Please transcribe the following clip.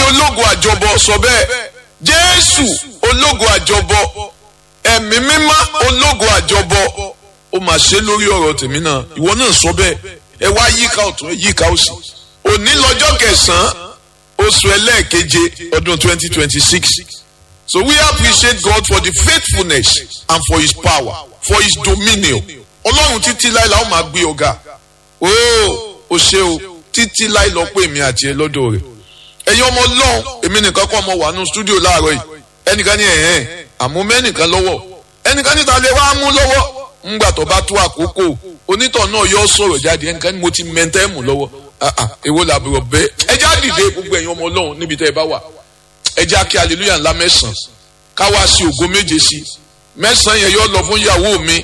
ológo àjọbọ sọ bẹ́ẹ̀ jésù ológo àjọbọ ẹ̀mí mímọ́ ológo àjọbọ ó mà ṣe lórí ọ̀rọ̀ tèmi náà ìwọ náà sọ bẹ́ẹ̀ ẹ wá yíká ọ̀tún ẹ yíká òsì òní lọ́jọ́ kẹsàn-án oṣù ẹlẹ́ẹ̀keje ọdún twenty twenty six so we appreciate God for the faithfulness and for his power for his dominion ọlọ́run títí láì láwọn máa gbé ọ̀gá ooo o ṣe o títí láì lọ pé èmi àti ẹ lọ́dọ̀ rẹ̀ ẹ̀yin ọmọ ọlọ́run èmi nìkan kọ́ ọmọ wà nù stúdíò láàárọ̀ yìí ẹnìkan ní ẹ̀hẹ́n àmú mẹ́nìkan lọ́wọ́ ẹnìkan níta lè wá mú lọ́wọ́ ńgbà tó bá tó àkókò onítọ̀ náà yọ sọ̀rọ̀ jáde ẹnìkan ní mo ti mẹ́ntẹ́ mú lọ́wọ́ èwo làbúrò bẹ́ẹ̀ ẹ já dìde gbogbo ẹ̀yin ọmọ ọlọ́run níbi tẹ́ ẹ bá wà ẹ já kí hallelujah ńlá mẹ́sàn-án ká wá sí ògo méje sí mẹ́sàn-án yẹn yọ lọ fún ìyàwó mi